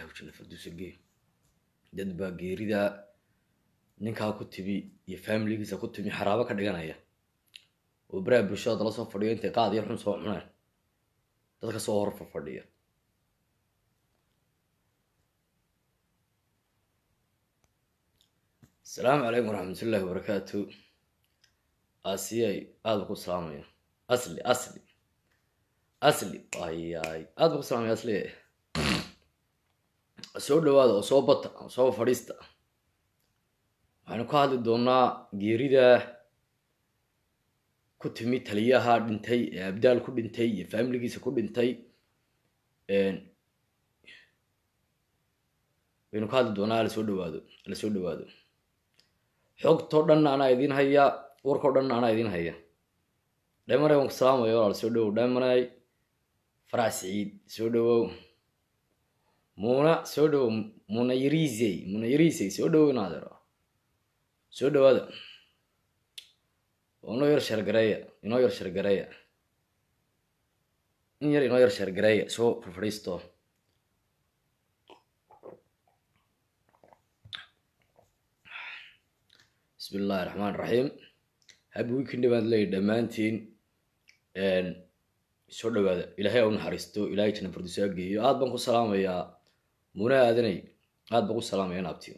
ilahay janna farduusa gee dad baa geerida ninkaa ku timi iyo faamiligiisa ku timi xaraabo ka dhiganaya oo baraha bulshada dala soo fadhiyo intay qaad iyo xun soo cunaan dadka soo hor fadhiya asalaamu calaykum waraxmatullaahi wabarakaatu asiyay aad ba ku salaamaya asli asli asli ayay aad ba ku salaamaya asli soo dhawaada oo soo bata oo soo fadhiista waxaynu ka hadli doonaa geerida ku timi taliyaha dhintay ee abdaal ku dhintay iyo faamiligiisa ku dhintay waynu ka hadli doonaa lasoo dhawaado lasoo dhawaado xogtoo dhan anaa idiin haya warkao dhan anaa idiin haya dhemanay waan ku salaamaya walaal soo dhawow dhemanay farax siciid soo dhawow muuna soo dhawow muuna yarisey muuna yarisey soo dhawow inaadeero soo dhawaada inoo yar shargareeya inoo yar shargareeya in yar inoo yar shargareeya soo farfadhiisto bismi illahi raxmaan raxiim habi weekend baan leeyahy dhammaantiin soo dhawaada ilaahay au naxariisto ilahay jana fardusaa geeyo aad baan ku salaamayaa muna aadanay aad baan ku salaamaya naabtiyo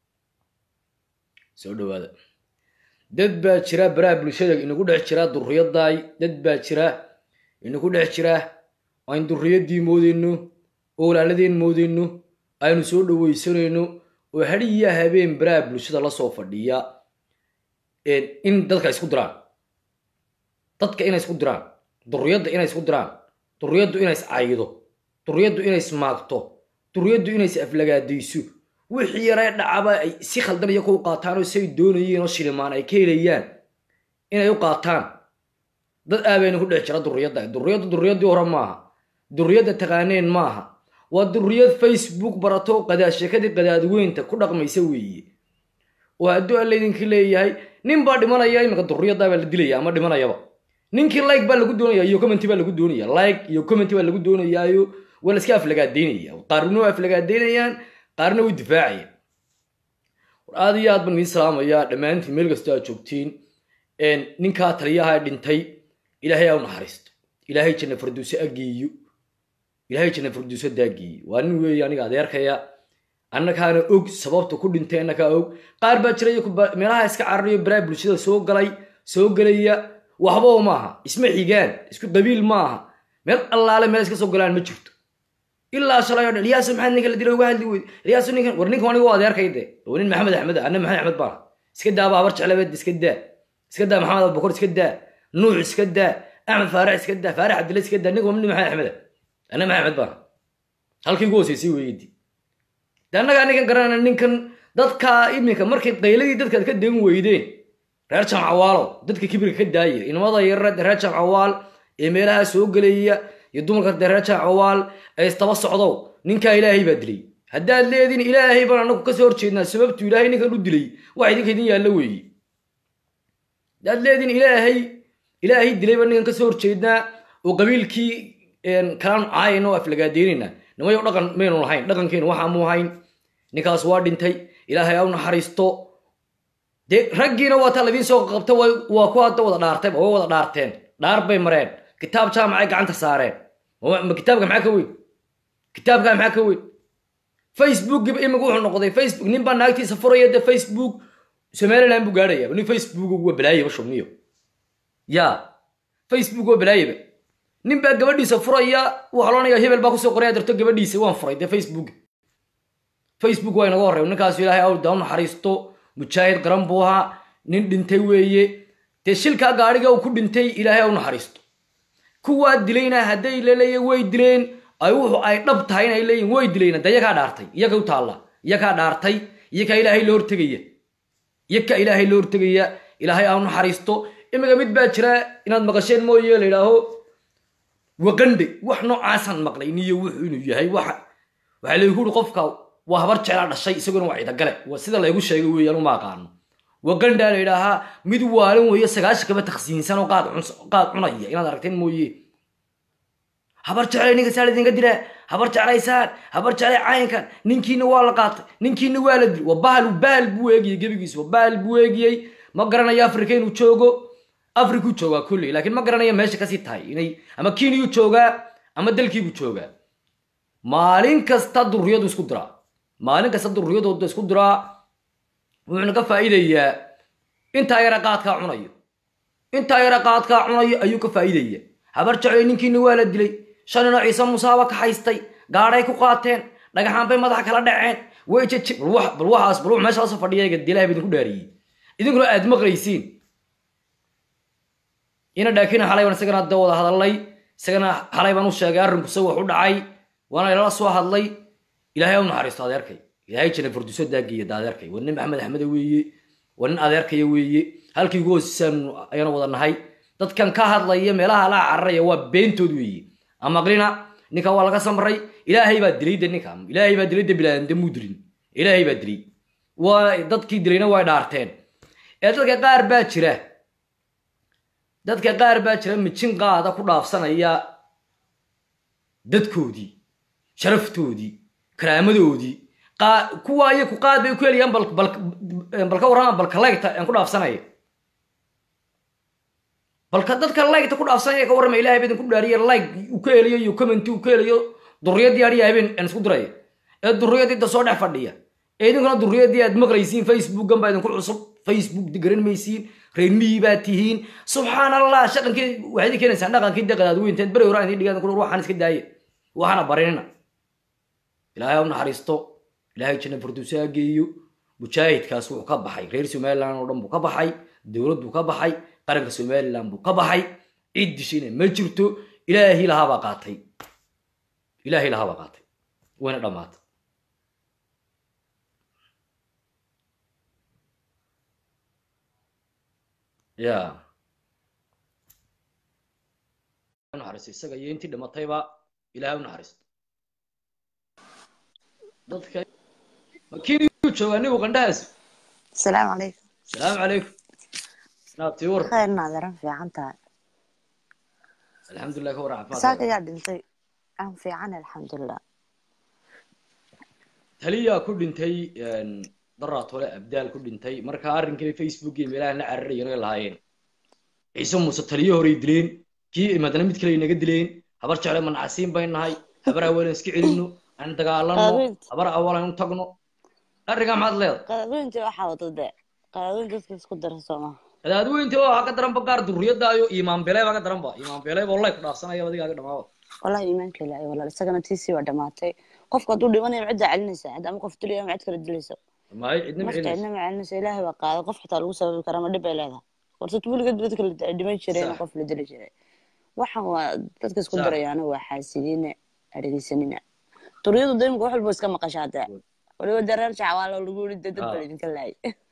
soo dhawaada dad baa jira baraha bulshada inagu dhex jira duriyadaay dad baa jira inagu dhex jira aynu duriyadii moodeyno oo walaaladeen moodeyno aynu soo dhaweysanayno oo hadiya habeen baraha bulshada lasoo fadhiya in dadka isku diraan dadka inay isku diraan duriyadda inay isku diraan duriyaddu inay is caydo duriyaddu inay ismaagto duriyaddu inay is aflagaadayso wixii yaree dhacaba ay si khaldan iyo ku qaataan oo say doonayeen oo shilimaan ay ka helayaan inay u qaataan dad aabayna ku dhex jira duriyadda duriyaddu duriyadii hore maaha duriyadda taqaaneen maaha waa duriyad facebook barato qadaashekadii qadaadweynta ku dhaqmaysa weeye oo hadduu alla idinka leeyahay nin baa dhimanaya iminka duriyaddaa baa la dilaya ama dhimanayaba ninkii like baa lagu doonaya iyo commenty baa lagu doonaya like iyo commenty baa lagu doonayaayo waa la iska aflagaadeynaya qaarna waa aflagaadeynayaan qaarna way difaacayaan war aad iyo aad baan idiin salaamayaa dhammaantiin meel kastoo aad joogtiin ninkaa taliyaha dhintay ilaahay au naxariisto ilaahay janna farduuse ageeyo ilaahay janna farduuse daageeyo waa nin weeye aniga adeerkaya annakaana og sababta ku dhintay annakaa og qaar baa jira meelaha iska cararayo baraha bulshada soo galay soo gelaya waxbao maaha isma xigaan isku qabiil maaha meel allaale meel iska soo galaan ma jirto ilaa shalay o dhan ilyaasu maxaad ninka la dila uga hadli weyde ilyaasu ninkan war ninkan aniga adeerkay de waa nin maxamed axmed anna maxamed axmed baan iska daa baabar jeclabeed iska daa iska daa maxamed abubakar iska daa nuux iska daa axmed faarax iska daa faarax cabdilla iska daa ninka waa nin maxamed axmed anna maxamed axmed baan halkii ugu hooseysay weeydi de annagaa ninkan garanayna ninkan dadka iminka markay qayladii dadkaad ka degan weydeen reer jamcawaalo dadka kibirka ka daaya inamada yarre reer jamcawaal ee meelaha soo gelaya iyo dumarka de reer jamcawaal ee istaba socdow ninkaa ilaahay baa dilay haddaad leediin ilaahay baan anagu kasoo horjeednaa sababtu ilaahay ninkan u dilay wax idinka idin yaallo weeye haddaad leediin ilaahay ilaahay dilay baan ninkan kasoo horjeednaa oo qabiilkii kalaan caayayna oo aflagaadeynayna nimayo dhaqan maynu lahayn dhaqankeenu waxaamu hayn ninkaas waa dhintay ilaahay au naxariisto dee raggiina waa taa ladiin soo qabta waa ku hadda wada dhaartay way wada dhaarteen dhaar bay mareen kitaab jaamacay gacanta saareen ma kitaabka maxaa ka weyn kitaabka maxaa ka weyn facebookgiiba imika wuxuu noqday facebook nin baa naagtiisa furaya dee facebook somaliland buu gaadhaya nin facebook waa balaayaba shumniyo ya facebook waa balaayaba nin baa gabadhiisa furaya waxaa loonaya hebel baa kusoo qoraya darto gabadhiisa waan furay dee facebook facebook waa inaga horey ninkaasu ilaahay awda u naxariisto mujaahid qaran buu ahaa nin dhintay weeye dee shilkaa gaadhiga uu ku dhintay ilaahay au naxariisto kuwaa dilayna hadday laleeya way dileen ay wuxu ay dhab tahay inay leeyihin way dilayna de iyakaa dhaartay iyaga u taalla iyakaa dhaartay iyakaa ilaahay loo hortegaya iyakaa ilaahay loo hortegaya ilaahay au naxariisto imika mid baa jira inaad maqasheen mooye la yidhaaho waqandhe wax noocaasaan maqlay niyo wuxuu inuu yahay waxa waxaa laygu uri qofka waa habar jeclaa dhashay isaguna waa ciidagale waa sida laygu sheegay weeyaan uma aqaano waqandhaa la yidhaahaa mid waalin weeye sagaashan kaba taksiinsan oo qaad qaad cunaya inaad aragteen mooye habar jeclay ninka saa idinka dilaa habar jeclaysaan habar jeclay caynkan ninkiina waa la qaatay ninkiina waa la dilay waa bahal bahal buu eegiyey gebigiis waa bahal buu eegiyey ma garanayo afrika inuu joogo afrikuu joogaa kulley laakiin ma garanayo meesha kasii tahay inay ama kiiniyuu joogaa ama dalkiibuu joogaa maalin kasta durriyadu isku diraa maalin kasta durriyadooda isku diraa wuxuuna ka faa'iidayaa intaa yara qaadkaa cunayo intaa yara qaadkaa cunayo ayuu ka faa'iidaya habar jeclay ninkiina waa la dilay shalina ciise musaaba ka haystay gaadhay ku qaateen dhagaxaan bay madaxa kala dhaceen way jeje bal wax bal waxaas bal wax meesha lasoo fadhiya dilaahi ba idinku dhaariyey idinkuna aad maqlaysiin ina dhaakina xalay baan isagana da wada hadalnay isagana xalay baan u sheegay arrinku se wax u dhacay waana ilala soo hadlay ilaahay ha u naxariisto adeerkay ilaahay jana farduso daageeya da adeerkay waa nin maxamed axmede weeye waa nin adeerkaya weeye halkii ugu hoosisaanu ayaanu wada nahay dadkan ka hadlaya meelaha la cararaya waa beentood weeye amaqlina ninka waa laga samray ilaahay baa dilay de ninka ilaahay baa dilay de bilaadamde muu dilin ilaahay baa dilay waa dadkii dilayna way dhaarteen ee dadka qaar baa jira dadka qaar baa jira mijin qaada ku dhaafsanaya dadkoodii sharaftoodii karaamadoodii kuwa iyaku qaad bay ku helayaan bal ka warrama balka leygta aan ku dhaafsanaya balka dadka leygta ku dhaafsanaya ka warrama ilahay ba idinku dhaariya leyg uu ka helayo iyo commenti uu ka helayo durriyadii adhiya habeen aan isku diraya ee durriyadii da soo dhex fadhiya ee idinkuna durriyadii aad maqlaysiin facebookan baa idinku cusub facebook garan maysiin reer miyi baa tihiin subxaan allah shaqankii waxaad idin keenaysaan dhaqankii daqadaad weynteed beri horaan idin dhigaan kula waxaan iska daaya waxaana barinina ilaahay ha u naxariisto ilaahay janna farduusa ha geeyo mujaahidkaas wuxuu ka baxay reer somaliland oo dhan buu ka baxay dowlad buu ka baxay qaranka somaliland buu ka baxay cid dishayna ma jirto ilaahi lahaabaa qaatay ilaahi lahaabaa qaatay wayna dhammaatay ya naxariisto isaga iyo intii dhimatayba ilaahay u naxariisto dadka makiiniyuu joogaa nigu qandhahaas السلام عليكم salaamu calaykum naabtii war خير ناظرة في عنتها alxamdulilah ka warran ساكا caafimaadka يا دنتي أنا في عنا الحمد لله taliyaa ku dhintay daraad hole abdaal ku dhintay marka arrinkii facebook iyo meelaha la cararayeen ay lahaayeen ciise muuse taliyo horey dileen kii madana mid kale inaga dileen habar jecle manacasiin bay nahay habar awaalan iska celino aan dagaalano Qaabeynta. habar awaalan u tagno arrinkaa maxaad leedahay قاعدين waxaa wadada قاعدين dadka isku darsoma qadaadweynta waxaa ka daran ba qaar durriyadaayo imaan beelay baa ka daran ba imaan beelay ba wallahi ku dhaafsanaya adigaaga dhamaaba والله iimaanka ilaahay walaal isagana tiisii waa dhamaatay qofka hadduu dhimanayo cidda celinaysa cid ama qof dilaya ama cid kale dilayso maayo cidna marka macelinaysa cidna ma celinaysa ilaahay baa qaaday qof xitaa lagu sababi karaa ma dhib bay leedahay warse weligeed dadka la dhiman jireen Sax. qof la dili jiray waxaan waa dadka isku Sax. dirayaana waa xaasiliina dhegeysanina duriyadu daymka wax walba iska maqashaa dee waliba dee reer jacawaalo lagu yiri dee dad Ah. baa idinka laayay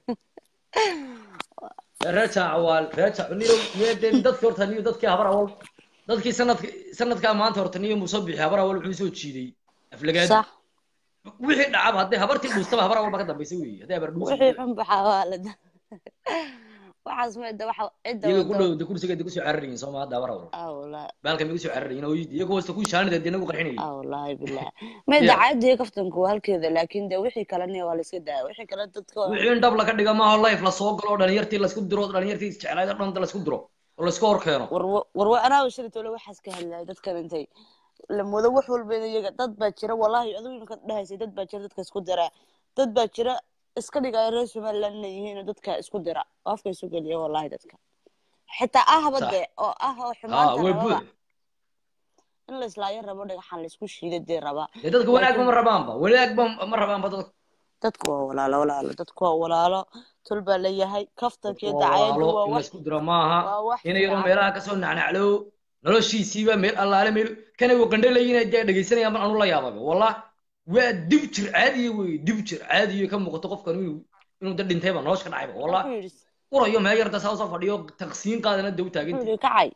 reeca cawaal reeca niyo meedeen dadkii horta niyo dadkii habar awal dadkii sanadka sanadkaa maanta horta niyo muuse bixi habar awal wuxuu soo jiiday aflagaadi sax wixii dhacaba hadday habartii dhuustaba habar awal ba ka dambaysa weeye hadday habar dhuusi wixii xun baxaa waa la waxaas meeda waxa cidda iyaga ku wado dhow de kursiga de kusoo cararayin sooma hadda habar awal ah wallahi baalka may kusoo cararayin oo iyaga hoosta ku shaanida de nagu qarxinayay ah wallahi billah meeda Yeah. caadi kaftanku waa halkeeda laakiin dee wixii kalena waa la iska daaya wixii kale dadka waa- wixii in dhab laga dhiga maaho life la soo galo oo dhalinyartii laisku diro dhalinyartii isjeclayd oo dhan laisku diro oo laisku hor keeno war war anaa shirito le waxaas ka hadlaya dadkan intay la moodo wax walba in iyaga dad baa jira wallahi adigu imika dhahaysay dad baa jira dadka isku dira dad baa jira iska dhigaya reer somaliland inay yihiin oo dadka isku dira oo afka isu geliya wallahi dadka xitaa ahba Sax. de oo ah oo haa xumaanta way rababa buux in la islaayo rabo dhagaxan la isku shiida dee rabaa dee dadka wanaag ma rabaanba wanaag ba ma rabaanba dadka dadku waa walaalo walaalo dadku waa walaalo tol baa leeyahay kaftanka iyo waa dacayadu walaalo waa in wax laisku diro maaha waa wax ina yaroo fiican. meelaha kasoo nacnaclow noloshiisiiba meel allaale meel kana uu qandhalayina dee dhegaysanayaan ban anu la yaababa wallah waa dib jir caadiya wey dib jir caadiya ka muuqato qofkan inuu inuu da dhintayba nolosha ka dhacayba wallah Wuxuu yidhi urayo meel yarta saa usoo fadhiyo taqsiin qaadana daw wuxuu taaganta yidhi kacay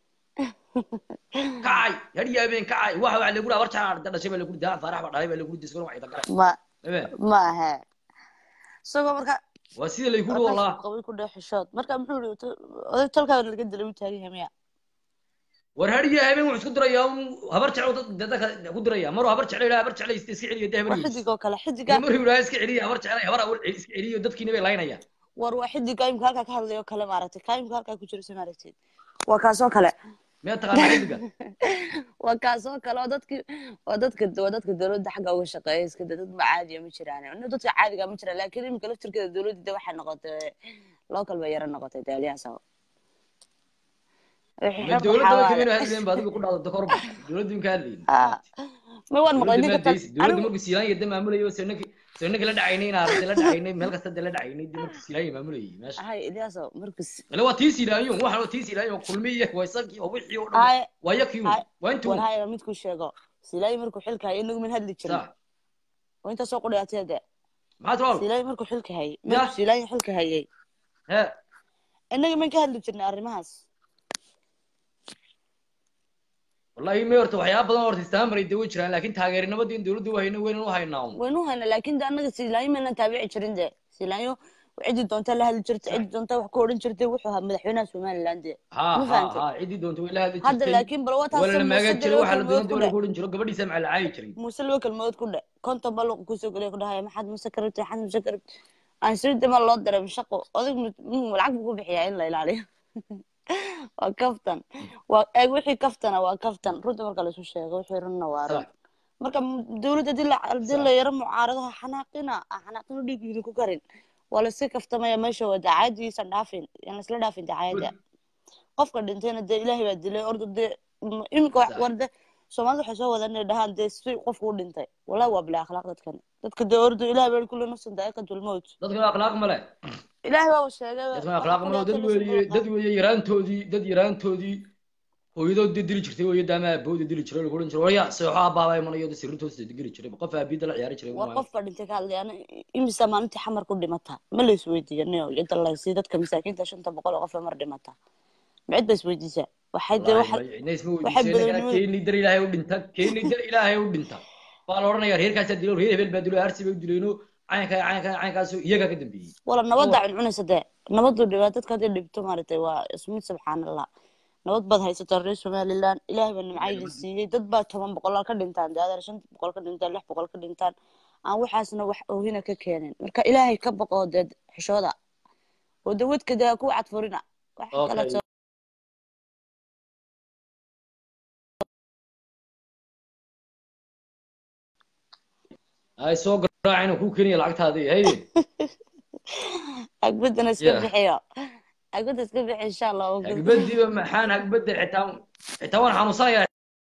kacay hadhiya habeen kacay waxa waxa lagu dhaha warjaa arda dhashay baa lagu daa faarax baa dhalay baa lagu diskan waxay tagara ma habeen ma aha isagoo marka waa sida lay kuri wallah qabay ku dhex xishood marka muxuu yidhi oday tolkaaga laga dilay u taagan yahay miya war hadhiyo habeen wuxuu isku dirayaa un habar jecel dad dadka ku diraya maruu habar jecel yidhaha habar jecel iska celiya dee waa habar xidig oo kale xidiga maruu yidhaha iska celiya habar jecel habar awal iska celiyo dadkiina bay laynayaan war waa xidiga imka halkaa ka hadlayo kale maaragtay kaa imka halkaa ku jiro soo maaragtid waa kaasoo kale miyaad taqaanaa xidiga waa kaasoo kale oo dadki waa dadka waa dadka dowladda xagga uga shaqeeya iska de dad ma caadiya ma jiraan ino dadka caadiga ma jiraan laakiin imika laftirkeeda dowladda de waxay noqotay local bay yara noqotay daaliyahaas oo wixii ma xor dowladda waxaa dadka waaye maynu hadlayn ba adiga ku dhacdo korba dowladda imka hadlayn Ah, ma waan maqlay dowladda ninka maa tan deysi dowladda anigu markuu siilaan yada maamulayo sanaki sanaki la dhacaynay in aragtay la dhacaynay meel kasta dee la dhacaynay dee markuu siilaan maamulayay meesha hay iliyaaso markus ile waa tii siilaanyo waxan waa tii siilaanyo kulmi iyo waa isagii oo wixii oo dhan hay waa yakii hay waa intuu war hay midku sheego silaayi markuu xilka hayay inagu min hadli jirin sax waa inta soo qudhaatee de maxaad wal silaayi markuu xilka hayay ya markuu silaayi xilka hayay he inaga min ka hadli jirnay arrimahaas wallahi may horta waxyaaba badan horta istaamaray dee way jiraan laakiin taageernimadii in dowladda wahayna weynan u haynaa un waynu hayna laakiin de annaga silaayi maynan taabici jirin de silaayo cidii doonta la hadli jirtay sax cidii doonta wax ku odhan jirtay wuxuu ahaa madaxweynaha somaliland de ha ma ha fahantay ha ciddii doonta way la hadli hadda jirtay laakiin bal waa wataase lala muuse maagan de jiray laba waxaa la kelmadood doonay ku dowladda dheh ku odhan jiro gabadhiisa macala caayi jiray muuse laba kelmadood ku dheh konton baa luqa kusoo geliya ku dhahaya maxaad muuse ka rabtay maxaad muuse ka rabtay aan sirida ma loo daray shaqo odag lacag buu ku bixiyaa in la ilaaliyo waa kaftan waa eeg wixii kaftana waa kaftan runta marka laisu sheego wixii runna waa run sax marka m- dowladda hadii la hadii sax la yaro mucaarado ha xanaaqina ha xanaaqina dhiig idinku karin waa layska kaftamaya meesha waa dacaadiisan dhaafin yan laisla dhaafin dacaayada qofka dhintayna dee ilaahay baa dilay orda dee m- iminka wax sax warde soomaalida waxay soo wadaan inay dhahaan dee si qofku u dhintay wallahi waa bilaa akhlaaq dadkan dadka dee ordo ilaahay baa kulli nafsan daa'iqatul mawt dadkan akhlaaq male ilaahay baa sheegay dadkan waxa akhlaaq ku male dad dhigatay laysa weeye dad dulqaad weeye yaraantoodii dad yaraantoodii hooyadood dee dili jirtay weeye daama aabooda dili jiray lagu odhan jiray warya seexo aabaaba imanayo dee sirintooda degeli jiray qof aabiyada la ciyaari jiray war maayo qofka dhintay ka hadlay ana imisa maalintii xamar ku dhimata ma la isweydiiyanayo cidda laysi dadka masaakiinta shanta boqol oo qof mar dhimata ma cid ba isweydiisaa waxay dee wallaahi waxa may cidna isma waxay weydiisay innagana badanimada keeni dar ilaahay u dhinta keeni dar ilaahay u dhinta baa la odhanayaa reerkaasaa dilo reer hebel baa dilo arsi bay u dileeno caynkaa caynkaa caynkaasoo iyagaa ka dambeeyey wala ka nabadda war cuncunaysa dee nabadu dhibaa dadka hadday dhibto maaragtay waa ismid subxaanallah nabad baad haysataa reer somaliland ilaahay baa nimca idin siiyey dad baa toban boqolaal ka dhintaan dee adeer shan boqol ka dhintaan lix boqol ka dhintaan aan waxaasna wax oohina ka keenin marka ilaahay ka baqoo dee xishooda oo dee wadka dee ku cadfurina wax kale okay ay soo garaacayna kuu keenaya lacagtaadii hayde agbadana iska ya bixiyo agbada iska bixi insha allah oo gud hagbadiiba maxaan hagbada xitaa xitaa waan xanuunsanayaa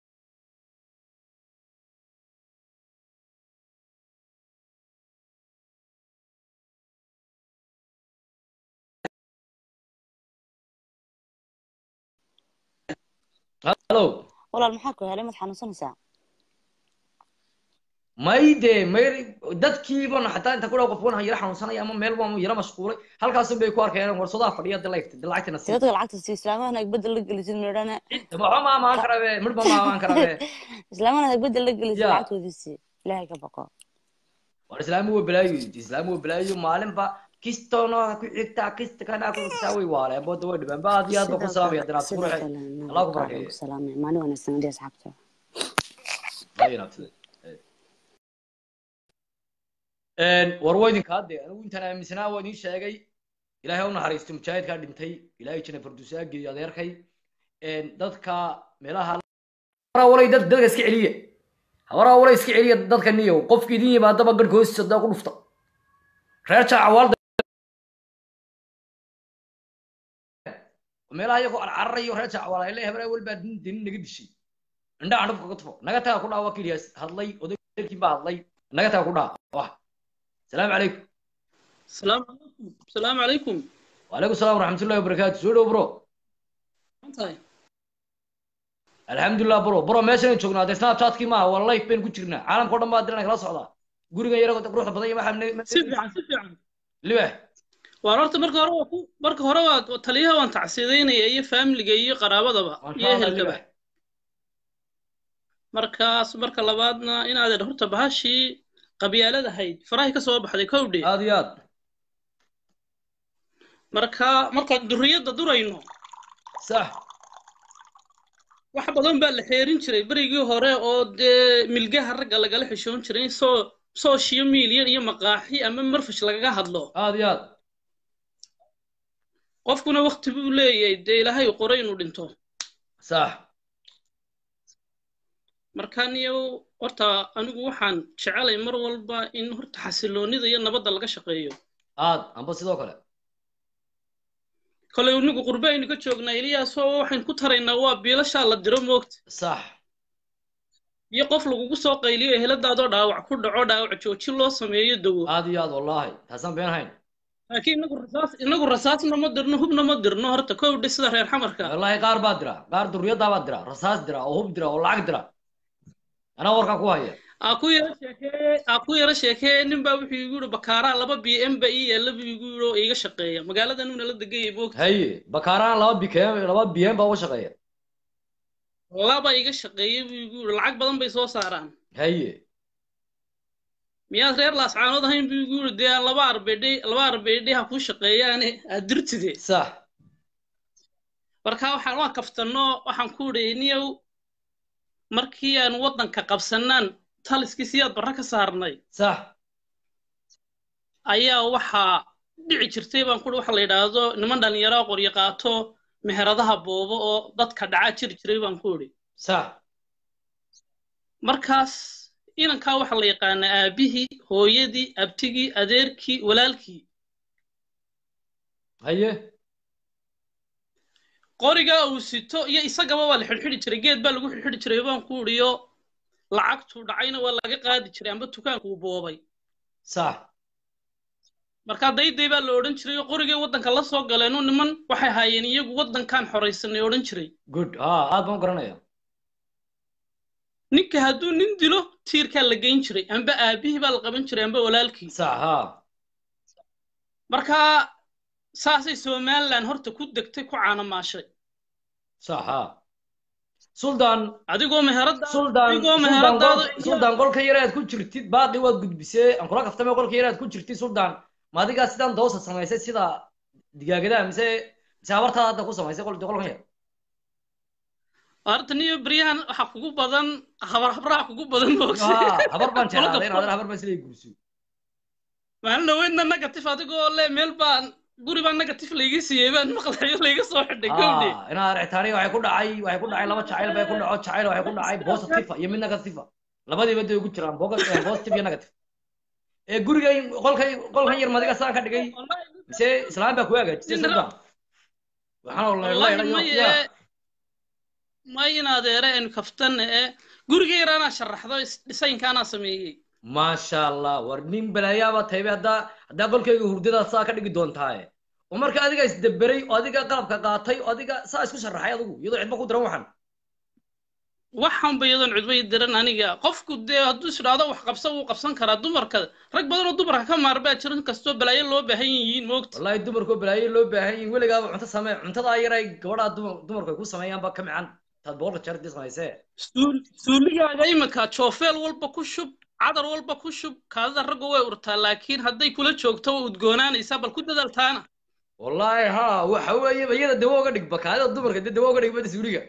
hallo walaal maxaa ku helay mad xanuunsanaysaa mayde may dadkiiban xataa inta kudha qof wan yara xanuunsanaya ama meel baan yara mashquulay halkaasun bay ku arkeen warsadaa fadhiya de lagta de lacagtana dee sii dadka lacagta si islaamahana agbada la gelisid midhana waxba ma amaan karabe midhba ma amaan karabe islaamahana agbada la gelisid ya lacagtoodiisii ilaahay ka baqo war islaamu waa balaayo islaamu waa balaayo maalinba kistono ku xigtaa kista kana ku xigtaa way waaleen booda way dhibeen ba aad iyo aad ba ku sidoo salaamaya kale danaad ku sidoo raxay kale naga allah ku qaadaan barakeeyo ku salaamay maalin wanaagsan adii asxaabta Ay, inaad- Een, war waa idinka hadde anigu intaan aaminsanaa waa idiin sheegay ilaahay ha u naxariisto mujaahidkaa dhintay ilaahay jana farduusaa geeyo adeerkay Een, dadka meelaha walay dad dadka iska celiya habaraa walay iska celiya dadka niyow qofki idin yimaadaba garhka hoostiisa daa ku dhufta reer jaacawaalda meelaha iyagoo carcararayo reer jaacawaal ay leeyahay habaraa walbaa din dinin naga dishay indhaha dhubka ka tufo naga taga ku dhaha waa keliyaas hadlay odaykiin baa hadlay naga taga ku dhaha wah السلام عليكم السلام عليكم السلام عليكم وعليكم السلام ورحمة الله وبركاته سودو برو انتهي الحمد لله برو برو ماشي نشوفنا هذا سناب شات كيما والله بين كجرنا عالم كله ما ادري خلاص هذا guriga yara ruux badan ma xamne si fiican si fiican libax waan horta marka hore waa ku marka hore waa taliyaha waan tacsiidaynaya iyo faamiliga iyo qaraabadaba iyo ehelkaba markaas marka labaadna inaad horta bahashii qabyaalada ahayd farahay ka soo baxday kowdhe aad iyo aad marka markaan duriyadda durayno sax wax badan baa la xeerin jiray berigii hore oo dee milgaha ragga lagala xishoon jiray in soo social media iyo maqaaxi ama marfash lagaga hadlo aad iyo aad qofkuna wakti buu leeyahay dee ilaahay qoray inuu dhinto sax marka niyow horta anigu waxaan jecelay mar walba in horta xasiloonida iyo nabadda laga shaqeeyo aad amba sidoo kale kolay anigu qurbe aynu ka joognaa eliyaasoo waxaynu ku taraynaa waa biilashaa la diro moogta sax iyo qof lagugu soo qayliyo eheladaadoo dhaawac ku dhaco dhaawac joojin loo sameeyo dawo aad iyo aad wallaahi taasaan been hayn laakiin inagu rasaas inagu rasaasna ma dirno hubna ma dirno horta kowdhe sida reer xamarka wallaahi qaar baa dira qaar durriyaddaa baa dira rasaas dira oo hub dira oo lacag dira anaa warkaa ku haya aa ku yara sheekee aa ku yara sheekee nin baa wuxuu igu yidhi bakaaraa laba b m ba ii yaalla buu igu yidhi oo iiga shaqeeya magaalada nuuna la degayay moogta haye bakaaraan laba bikm laba bm baa uga shaqeeya laba iga shaqeeya buu igu yidhi lacag badan bay soo saaraan haye miyaad reer laascaanood ahayn buu igu yidhi dee laba arbeedhe laba arbeedhe ha kuu shaqeeyaane aad dirtide sax marka waxaan waa kaftanno waxaan ku idhi niyow markii aan waddanka qabsanaan taliskii siyaad barra ka saarnay sax ayaa waxaa dhici jirtay baan kuhi waxa la yidhaahdo niman dhallinyaro qoryo qaato meheradaha boobo oo dadka dhacaa jiri jiray baan ku idhi sax markaas inankaa waxaa la yaqaanaa aabihii hooyadii abtigii adeerkii walaalkii haye qorigaa uu sito iyo isagaba waa la xidhxidhi jiray geed baa lagu xidhxidhi jiray baan ku idhiyo lacagtuu dhacayna waa laga qaadi jiray amba dukaankuu boobay sax markaa dayday baa la odhan jiray oo qorigay waddanka la soo galeeno niman waxay haayeen iyagu waddankaan xoraysanay odhan jiray good ha aad baan u garanaya ninka hadduu nin dilo tiirkaa la geyn jiray amba aabihii baa la qaban jiray amba walaalkii sax ha markaa saasay somalilan horta ku degtay ku caanamaashay sax ha suldaan adigoo meherada suldaan adigoo suldaan meheradaada qol- suldaan qolka yar aad ku jirtid baaqi waad gudbisee aan kula kaftame qolka yar aad ku jirtid suldaan ma adigaa sidaan doosa samaysay sida digaagadaha mise mise habartaada hadda ku samaysay qol qolkan yar horta niyo beryahan waxaa kugu badan habar habraha kugu badan moogse ha habar baan Qolka jeclaaday in fo- adeer habar baan isleey guurso maalin dhaweydna negatif adigoo le meel baan guri baa negatif layga siiyey baan maqlayo layga soo xidhay gowdhe ha in adeer ixtaaniya waxay ku dhacay waxay ku dhacay laba jacayl bay ku dhaco jacayl waxay ku dhacay positive iyo mid negative labadiiba day ugu jiraan boga- eh, positive iyo negative ee gurigay qolkay qolkan yar madiga saan ka dhigay mise islaam baa ku hagaajisay Nin suldaan waxaan wallahi oo may ya ee may in adeere aynu kaftanna ee guriga yar anaa sharaxdo is- dhisaynka anaa sameeyey maasha allah war nin balaayaaba taybe haddaa haddaa qolkayga hurdadaad saa ka dhigi doontaaye oo marka adiga isdeberay oo adiga qalabka qaatay oo adiga saa isku sharaxay adigu iyadoo cidba ku diran waxan waxaanba iyadoon cudbay diran aniga qofku dee hadduu is idhaahdo wax qabsa wuu qabsan karaa dumarka rag badan oo dumarka ka maar baa jira inkastoo balaayo loo baahan yihiin moogta wallahi dumarkoo balaayo loo baahan yihin weligaaba cunto samee cuntadaa yaray gabadhaa dumar dumarku ay ku sameeyaan ba ka mican taad boqolka jeer dii samaysee suul- suuligaaga iminka joofeel walba ku shub cadar walba ku shub kaadida ragga way urtaa laakiin hadday kula joogto waa udgoonaanaysaa bal ku dadaaltaana wallahi ha waxa weeye iyada dawo uga dhig bakaadida dumarka dee dawo uga dhig bada suuliga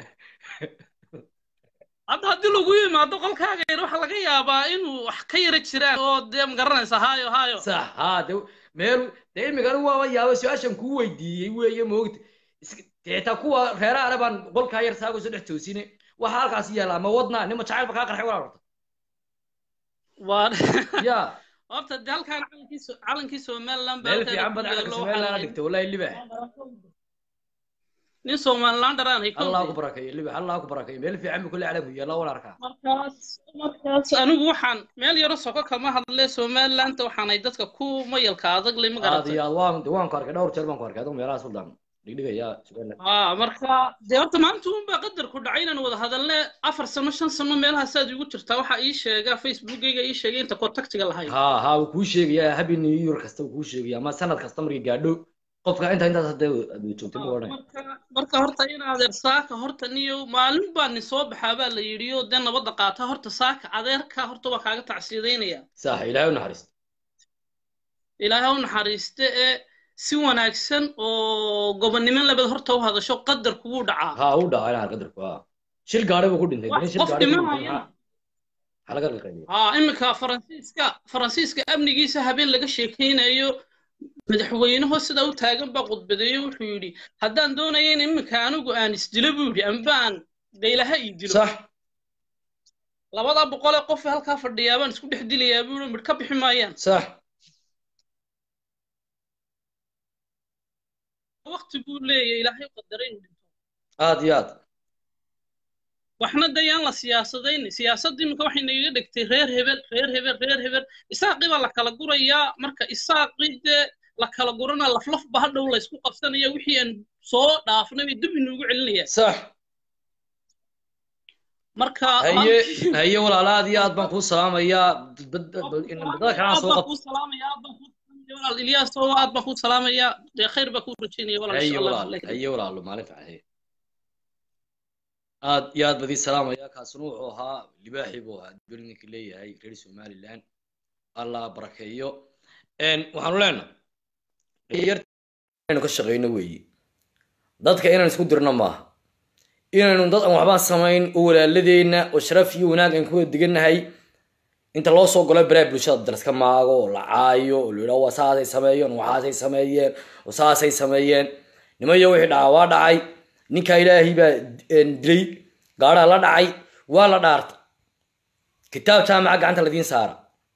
hadda haddii lagu yimaado qolkaaga yar waxaa laga yaabaa inuu wax ka yara jiraan oo dee magaranaysa haayo haayo sax ha de meel dee imika anigu waaba yaaba su-aashan kuu weydiiyey weeye moogta Is- dee taa kuwa reeraha baan qolkaa yar saago soo dhex toosine waxa halkaas yaala ama wadnaa nima jacaylba kaa qarxay walaa horta waa ya horta dee halkaan calankii So- calankii somaliland baa meel halkeeda fiican ku bad yaalo calanka waxaa somaliland lahayd- dhigtay wallahi libax nin somaliland dharaanay allah ku barakeeyo libax allah ku barakeeyo meel fiican buu kulle calanku yaalla wala arkaa markaas markaas anigu waxaan meel yaro soko kama hadle somalilandta waxaanay dadka ku mayalka adag leh ma aad garatay iyo aad waan waan ku arkay dhowr jeer baan ku arkay adigu meelaha suldaan dhigdhigaya somaliland haa marka dee horta maanta uunbaa qadarku dhacay inaan wada hadalne afar sano shan sano meelahaasaad igu jirtaa waxaa ii sheega facebookayga ii sheegay inta contactiga lahayd ha ha wuu kuu sheegaya happy new year kasta wuu kuu sheegaya ama sanad kasta markii gaadho qofka inta intaas hadda aad joogtay ma odhanay marka marka horta in adeer saaka horta niyo maalin baa ni soo baxaa baa la yidhi oo dee nabadda qaata horta saaka adeerka horta waa kaaga tacsiidaynaya sax ilaahay u naxariisto ilaahay ha u naxariiste ee si wanaagsan oo gobonnimo labad horta u hadasho qadarku wuu dhacaa ha u dhaca ilaa qadarku ha shil gaadhi buu ku dhintay wax nin shil qof gaadhi ku dhintay dhimanaya maxaa maxaa laga qalqaliyay haa iminka faransiiska faransiiska amnigiisa habeen laga sheekaynayo madaxweynaho sida u taagan baa khudbadeeye wuxuu yidhi haddaan doonaya in iminka anigu aan isdilo buu yidhi amba aan daylaha ii dilo sax labada boqolee qof halkaa fadhiyaa baan isku dhex dilayaa buu yidhi midh ka bixi maayaan sax waqti buu leeyahay ilaahay qadaray inuu dhinto aad iyo aad waxna dayaan la siyaasadayn siyaasadda iminka waxay nagaga dhigtay reer hebel reer hebel reer hebel isaaqii baa la kala gurayaa marka isaaqii dee la kala gurana laflaf ba hadhow laysku qabsanaya wixii aan soo dhaafnay bay dib inuugu celinayaan sax marka haye haye walaala aad iyo aad baan kuu salaamayaa bad- bad- in badada kalena soo qab kuu salaamaya aad baan kuu salaamaya walaal ilyaas oo aad baan kuu salaamaya dee khayr baa kuu rajaynaya walaal haye insha allah walaal haye walaalo maalin fiican haye aad iyo aad badii salaamaya kaasuna wuxuu ahaa libaaxii buu ahaa dibel ninka leeyahay reer somaliland allah barakeeyo Een, waxaanu leenahay dhalinyarta ka shaqeyno weeye dadka inaan isku dirno maaha inaynu dad aan waxbaan samayn oo walaaladeenna oo sharaf iyo wanaag aan ku wada degannahay inta loo soo galo baraha bulshada dalaska maago oo la caayo oo la yidhaho waa saasay sameeyeen waxaasay sameeyeen oo saasay sameeyeen nimayo wixii dhacaa waa dhacay ninkaa ilaahay baa een, dilay gaadhaa la dhacay waa la dhaartay kitaab jaamaca gacanta ladiin saara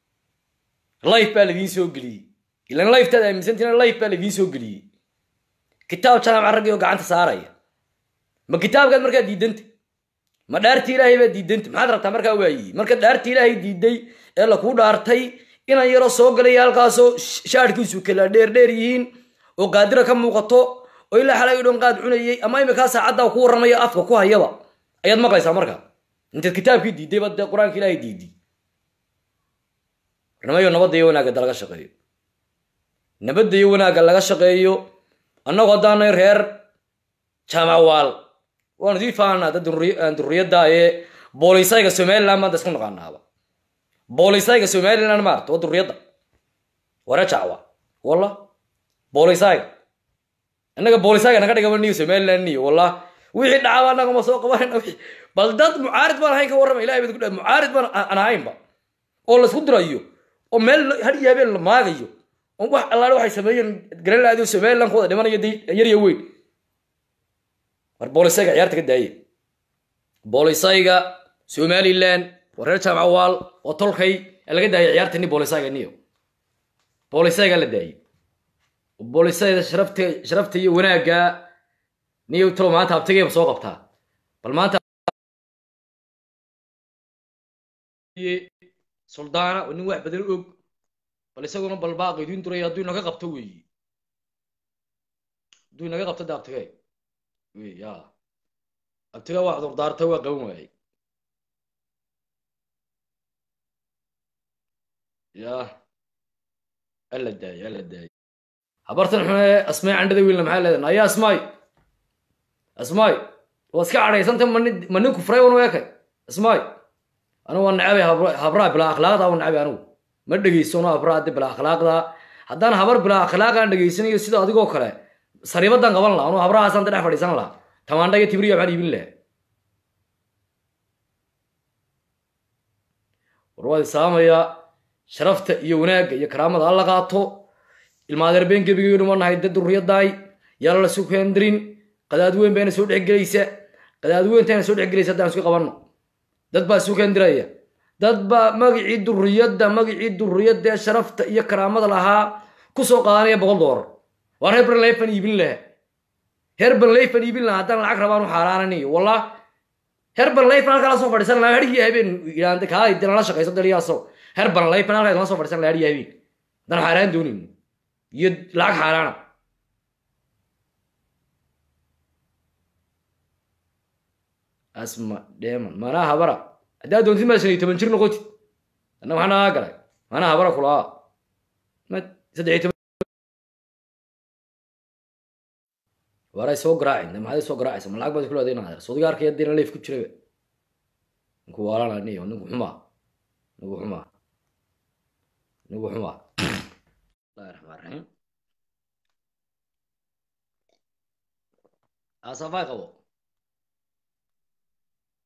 life baa ladiin soo geliyey ilan lifetaad aaminsantiin life baa ladiin soo geliyey kitaab jaamaca raggii oo gacanta saaraya ma kitaabkaad markaa diidanta ma dhaarti ilaahay baa diidanta maxaad rabtaa markaa waayi marka dhaarti ilaahay diiday ee lakuu dhaartay inan yaroo soo galaya halkaasoo sh- shaadhkiisu kala dheerdheer yihiin oo qaadira ka muuqato oo ilaa xalay dhan qaad cunayay ama iminkaa saacaddaa ku warramaya afka ku hayaba ayaad maqlaysaa marka intaad kitaabkii diiday baad dee qur-aanka ilaahay diiday warnamayo nabadda iyo wanaagga laga shaqeeyo nabadda iyo wanaagga laga shaqeeyo annagu haddaanay reer jaamacawaal waanu sii faanaa dad durri- aan durriyadda ee boolisayga somaliland maanta isku naqaanaaba boolisayga somaliland maarta waa durriyadda ware jacwa walla boolisayga innaga boolisayga naga dhigaba niyo somaliland niyo walla wixii dhacaba annaga ma soo qabanayna wixii- bal dad mucaarid baan ahayn ka warrama ilahay baa ku dhahay mucaarid baan aan aan ahaynba oo laisku dirayo oo meel had iyo habeen la maagayo oo wax allaale waxay sameeyeen garan laadiyo somaliland ku wada dhimanayo dee yar iyo weyn war boolisayga ciyaarta ka daaye boolisayga somaliland waa reer jaamacawaal oo tolkay ee laga daayay ciyaarta ni boolisayga niyo boolisayga la daayey boolisayda sharafta sharafta iyo wanaagga niyo talo maanta abtigeeba soo qabtaa bal maanta suldaana oo nin wax badan og bal isaguna bal baaqi idiin duray hadduu inaga qabto weeyi hadduu inaga qabto de abtige wey ya abtiga waa cudurdaarta waa qaban waayey ya alla daayay alla daayay habartan xune asmaay candhada wiilna maxaa leedahay ayaa asmaay asmaay waa iska cadhaysanta mani mani kufray wan weekay asmaay anigu waa necabay habra- habraa bilaa akhlaaqda waa necabay anigu ma dhegaysano habraa de bilaa akhlaaqda haddaan habar bilaa akhlaaqaan dhegaysanayo sida adigoo kale sariibadan qaban laha anu habrahaasaan dhex fadhiisan laha tamaandha iyo tibriya maxaan iibin laha war waad isaamaya sharafta iyo wanaagga iyo karaamada alla qaato ilmaadeer been gebigeynu ma nahay dad durriyadaay yaala la sukeendirin qadaad weyn bayna soo dhexgelaysa qadaad weyntayna soo dhexgelaysa haddaan isku qabanno dad baa sukeendiraya dad baa magicii durriyadda magicii durriyadda ee sharafta iyo karaamada lahaa ku soo qaadanaya boqol doolar waa reer banleyfan iibin laha reer banleyfan iibin laha haddaan lacag rabaan u xaaraananayo wallah reer banleyfan halkaa la soo fadhiisan laha hadhigii habeen yidhaahda kaa dee nala shaqayso daliyaaso reer banleyfan halkaa la soo fadhiisan laha hadhigii habeen haddaan xaaraan doonayno iyo lacag xaaraana asma dheeman manaa habara haddaa doontid maa shan iyo toban jir noqotid anna waxaa nagaa galay manaa habara kulaa ma saddex iyo toban waray soo garaacin maxaad soo garaacaysa ma lacag baad ku leedahay inaad sodiga arkaya dina leef ku jiraba ninku waalana niyo ninku xumaa ninku xumaa ninku xumaa bismillahi raxmaan raxiim asafay qabo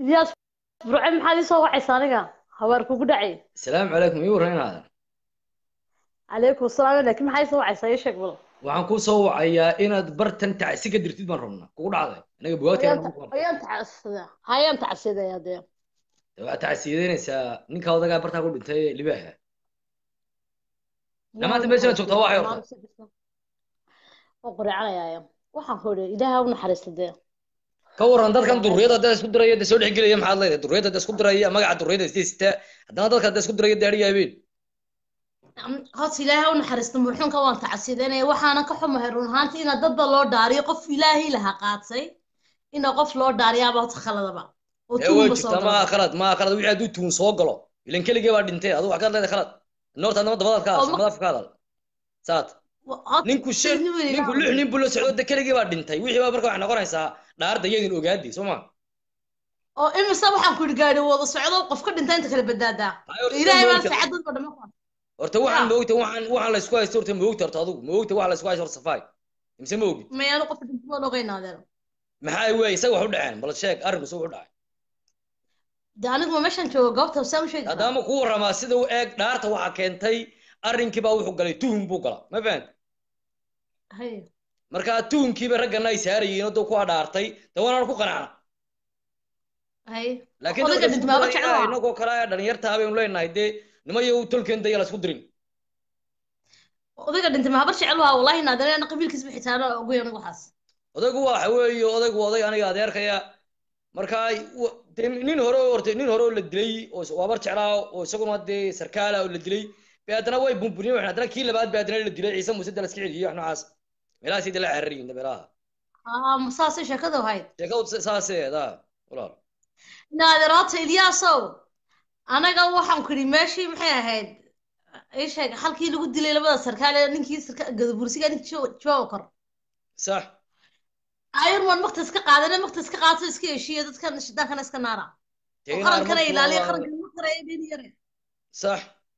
ilyaas burce maxaad ii soo wacaysa aniga habaar kugu dhacay asalaamu calaykum ii warran inaadan calaykum asalaam laakiin maxaa ii soo wacaysaa ii sheeg bal waxaan kuu soo wacayaa inaad bartan tacsi ka dirtid baan rabnaa kugu dhacday anaga bugaagteena ayaan tacasida hayaan tacsidaya dee waxaad tacsiyadeynaysaa ninka odagaa bartaa ku dhintay ee libaaha Dhammaantiin meeshaan joogtaa waa xeerta. oo quracanaya waxaan ku idhi ilaaha u naxariista dee ka waran dadkan durriyada hadda isku diraya de soo dhexgelaya maxaad leedahay durriyada hadda isku diraya magaca durriyada isdeysita haddana dadka hadda isku diraya daadhiya habeen horta ilaaha u naxariista murxuunka waan tacsidanaya waxaana ka xumahay run ahaantii ina dadba loo dhaariyo qof ilaahay laha qaatay ina qof loo dhaariyaaba horta khaladaba oo ee way tuunba soo jirtaa maa gala khalad maa khalad wixii hadduu tuun soo galo ilan keligee baa dhintay adigu wax kaad leedahay khalad noorta adnama dabadaad ka Oo hadasha ma- madaaf ka hadal saad Horta ninku shan nin weyn ninku ilaaha lix nin buu la socdo de keligee baa dhintay wixii baa marka waxay noqonaysaa dhaarda iyadin ogaadi soo ma oo imise waxaan ku idhi gaari wada socdo qof ka dhinta inta kala badaadaa Ay, horta ilaahay baa moogta- saacad dadba dhama ku horta waxaan Ya. moogta waxaan waxaan la isku haysto horta moogta horta adigu moogta waxa la isku haysto horta safaay imse moogid mayaanu qof dhinta waan ogeynaadeer maxaa weeye isaga wax u dhaceen bal sheeg arrinku isaga u dhacay de anigu ma meeshan joogo goobta saan u sheegi karaa haddaama kuu warramaa sida u eeg dhaarta waxaa keentay arrinkii baa wuxuu galay tuhun buu gala ma fahant hay markaa tuhunkiiba raggana ay saarayiin oo dee kuwaa dhaartay de waanaan ku qanacna hay laakiin Odayga dadka dhintay isku maaba diraya jeclaa. inagoo kale ee dhalinyartaa baynu leenahay dee nimayo tolkeen daya la isku dirin odayga dhintay mahabar jecel waa wallahi naadanana qabiilkiisba xitaana ogoy anigu waxaas odaygu waxa weeye odaygu oday aniga adeerkaya markaa wa- dee nin hore oo hortay nin hore oo la dilay oo is- waabar jeclaa oo isaguna dee sarkaala oo la dilay bay haddana way bumbuniyeen waxay haddana kii labaad bay haddana la dilay ciise muuse dala iska celiyey wax noocaas meelahaas dee la carariyin meelaha aa ma saasay sheekadu ahayd sheekadu saaseeda walaal naaderoota ilyaasow anaga waxaan ku idhi meeshii maxay ahayd ii sheeg halkii lagu dilay labada sarkaal ee ninkii sarka gadabursiga ninkii jawaabu kor sax ayun waan makta iska qaadane makta iska qaato iska heshiiyo dadkan shidaankana iska naara Dee oo in qarankana armadu ilaaliya waa- qaranka ma qaraya dhin yare sax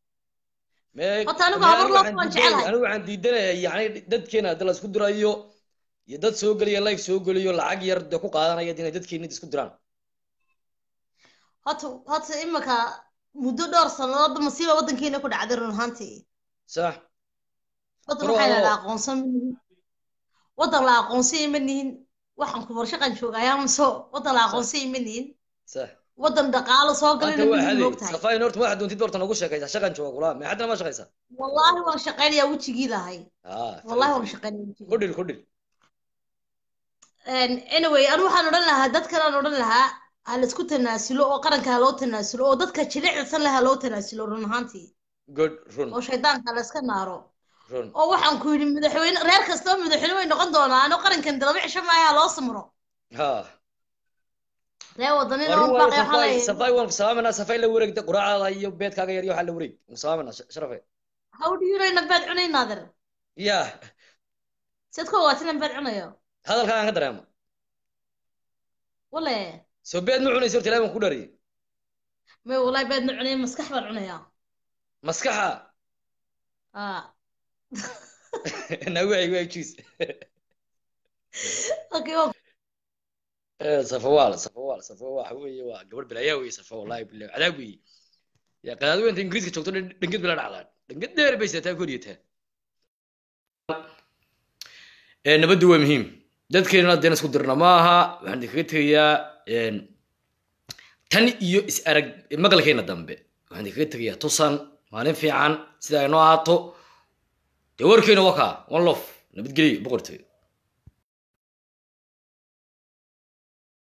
Me- Horta anigu me- habar loo waxaan waan diidanaya- jecelahay. anigu waxaan diidanayaa yacni dadkeena hadda la isku dirayo iyo dad soo geliya life soo geliyo lacag yar dee ku qaadanaya inay dadkeena isku diraan horta horta imika muddo dhowr sannadood masiiba waddankeena ku dhacday run ahaantii sax waddan Bro. waxaa la aqoonsan ma nihin waddan la aqoonsanyay ma nihin waxaan ku warshaqan joogayaa maso waddan la aqoonsanyay ma nihin sax waddan dhaqaalo soo galayna Maanta ma waa nihin xaday moogtahay safayn horta waxaad doontid horta nagu sheekaysaa shaqan jooga kula ma haddana ma shaqaysaa wallaahi waan shaqaynayaa wejigii lahay ah wallaahi waan shaqaynayaa wejigii ku dhil ku dhil anyway anu waxaan odhan lahaa dadkan aan odhan lahaa ha laisku tanaasulo oo qaranka ha loo tanaasulo oo dadka jilicsan leh ha loo tanaasulo run ahaantii good run oo shaydaanka la iska naaro run oo waxaan ku yidhi madaxweyne reer kastaba madaxweyne way noqon doonaan oo qarankan dalaba cisho maayo ha loo samro ha reer wadanin Arrin oo waa baaqay waxaa safay leeyahay safay waan ku salaamanaa safay la wareegda quraacada iyo beedkaaga yar iyo waxaa la wareeg waan ku salaamanaa sh- sharafe how do you know nabaad cunay naadir ya siad ku ogaatin nabaad cunayo hadalkaagaan ka dareema wale soo beed ma cunaysa horta ilaahi baan ku dhariyay may wallahi baad ma cunay maskax baan cunayaa maskaxa ah nawacay waa juice okay waan safawaal safawaal safa waxa weeye waa gabadh bilaayaa weeye safa wallahi bilahi cadaab weeye ya qadaad weynta ingiriiska joogto dhan- dhanged bila dhacdaan dhanged dheer bay sidataa koriyataa nabaddu waa muhiim dadkeena haddeen isku dirna ma aha waxaan idinkaga tegayaa een, tan iyo is arag maqalkeena dambe waxaan idinkaga tegayaa tusan maalin fiican sida ay noo ahaato dee warkeena wakaa one lof nabadgelyo boqortooyo